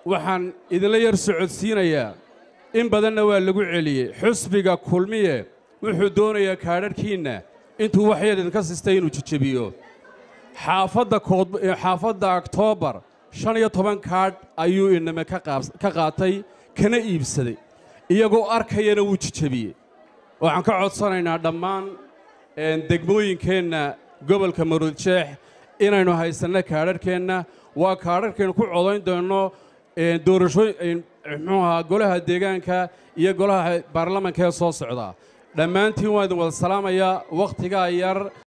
waxaan idinla yar socodsiinayaa in badanna waa lagu celiyey xusbiga kulmiye wuxuu doonayaa kaadharhkiinna intuu wax yar idinka sistay inuu jejebiyo xaafadda kood xaafadda oktoobar shan iyo toban kaadh ayuu iname ka qaabs- ka qaatay kana iibsaday iyagoo arkayana wuu jejebiyey waxaan ka codsanaynaa dhammaan een, degmooyinkeenna gobolka maruudjeex inaynu haysanno kaadharhkeenna waa kaadharhkaynu ku codayn doonno een, doorashooy een, muxuu ahaa golaha deegaanka iyo golaha baarlamanka ee soo socda dhammaantiin waan idin wada salaamayaa wakhtigaa yar